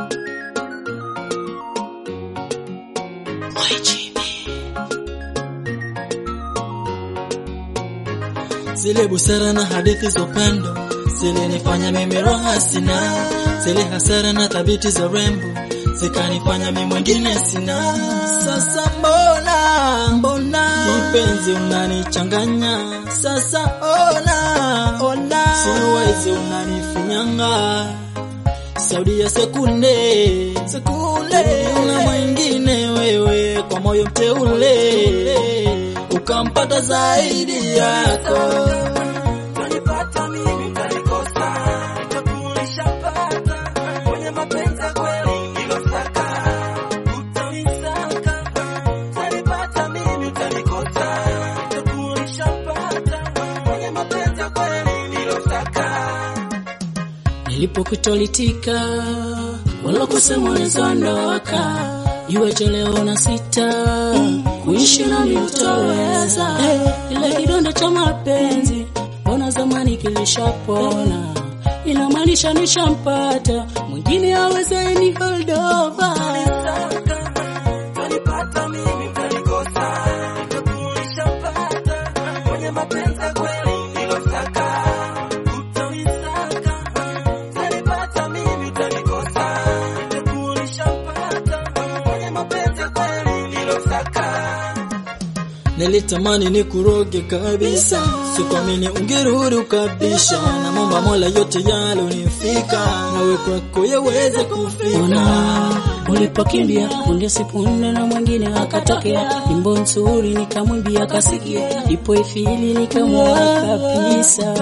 Zile busara na hadithi za upendo zilinifanya mimi roho sina, zile hasara na thabiti za rembo zikanifanya mimi mwingine sina. Sasa mbona mbona kipenzi unanichanganya sasa, ona ona, siwezi unanifinyanga Saudi ya sekunde sekunde, una mwingine wewe kwa moyo mteule, ukampata zaidi yako Utanipata mimi utanikosa, nitakulishapata kwenye mapenzi ya kweli nilosaka, utanisaka. Utanipata mimi utanikosa, nitakulishapata kwenye mapenzi ya kweli nilosaka. Nilipokutolitika wala kusema unazondoka, iweje leo na sita kuishi nami utaweza? Ile kidonda cha mapenzi mbona zamani kilishapona, inamaanisha nishampata mwingine aweze ni hold over. Utanipata mimi utanikosa, nitakulishapata kwenye mapenzi ya kweli nilosaka, utanisaka. Utanipata mimi utanikosa, nitakulishapata kwenye mapenzi ya kweli nilosaka. Nilitamani nikuroge kabisa, sikuamini ungerudi ukabisha. Namwomba Mola yote yalonifika, nawe kwako yaweze kufika. Ona ulipokimbia punde si punde na mwingine akatokea, nyimbo nzuri nikamwimbia kasikia, ipo ifili nikamwona kabisa.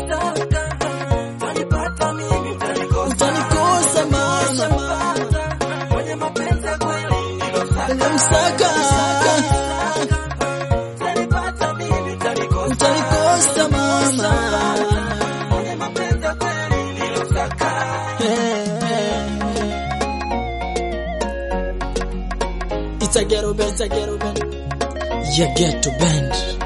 Utanipata mimi utanikosa, Utanikosa mama, kwenye mapenzi ya kweli nilosaka. nimemsaka, Utanipata mimi utanikosa, utanikosa mama. kwenye mapenzi ya kweli nilosaka. It's a ghetto band, it's a ghetto band. Yeah, ghetto band.